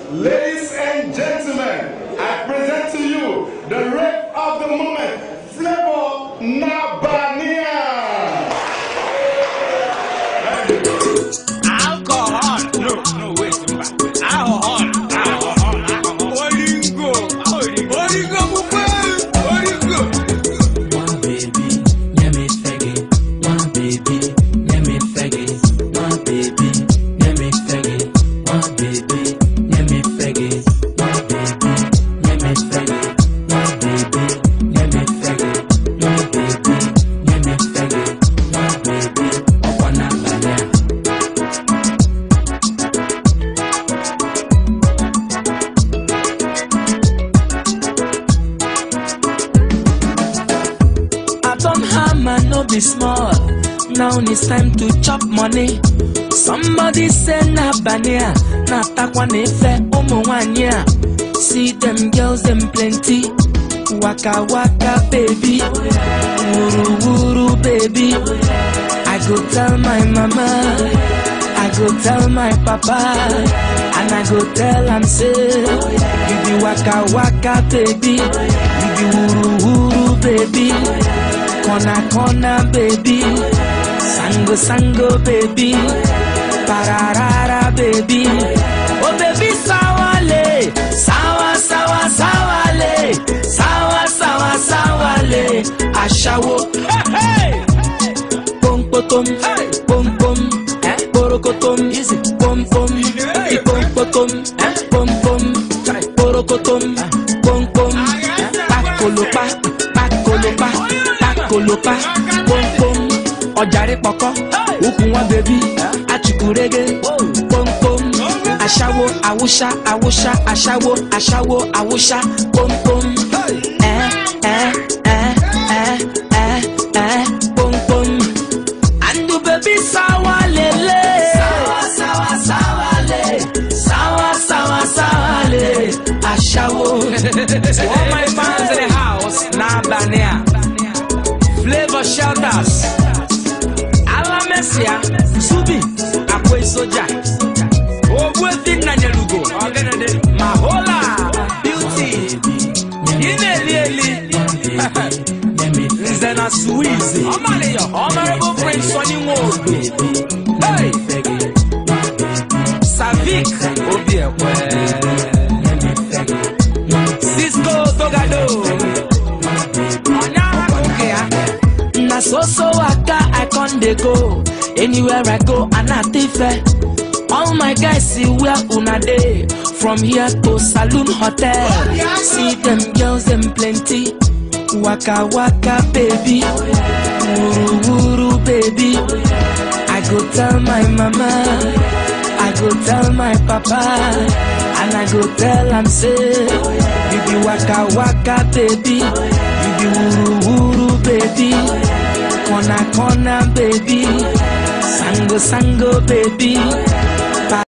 Ladies and gentlemen, I present to you the rap of the moment, Flavor Nabania. Alcohol. No, no, wait. Alcohol. Alcohol. Alcohol. Oringo. Oringo. Oringo. One baby, let me faggy. One baby, let me faggy. One baby, let me faggy. One baby, let me faggy. One baby, let me faggy. One baby, let me faggy. One baby, let me faggy. One baby, upon a banana. I don't hammer, no be small. Now it's time to chop money. Somebody say na bania, na takwa nefe umu wanya. See them girls, them plenty. Waka waka baby, wuru wuru baby. I go tell my mama, I go tell my papa, and I go tell am say, you be waka waka baby, you be wuru wuru baby, corner corner baby, sango sango baby, pararara baby, oh baby sawale, sawa sawa sawale, sawa sawa sawale, ashawo, hey hey pom potom, pom pom, porokotom, pom pom, pom potom, pom pom, porokotom, pom pom, pakolopa, pakolopa, pakolopa, pom pom, ọjàre pọkọ, ukùn wọn bèbí, achukurege, pom pom, aṣáwo, awúṣá, awúṣá, aṣáwo, aṣáwo, awúṣá, pom pom, ẹ ẹ ẹ ẹ ẹ ẹ pom pom. And the baby sawa lele Sawa sawa sawa le Sawa sawa sawa le Ashawo To all my fans in the house, now Bania. Flavor shelters. Alamesia. Subi. Akwe soja. Ogwefi Nanyalugo. Mahola. Beauty. Ineli Eli. Let me Nze na Suizi. Honorable Prince Sonny Nwodo. Hey. Savik. Obi Ekwe. Cisco Togado. Onya Akokea. Na so so waka I con dey go Anywhere I go and I fair All my guys see where una dey From here to Saloon Hotel See them girls them plenty Waka waka baby Wuru wuru baby I go tell my mama I go tell my papa And I go tell am say You be waka waka baby You be wuru wuru baby Corner corner baby Sango sango baby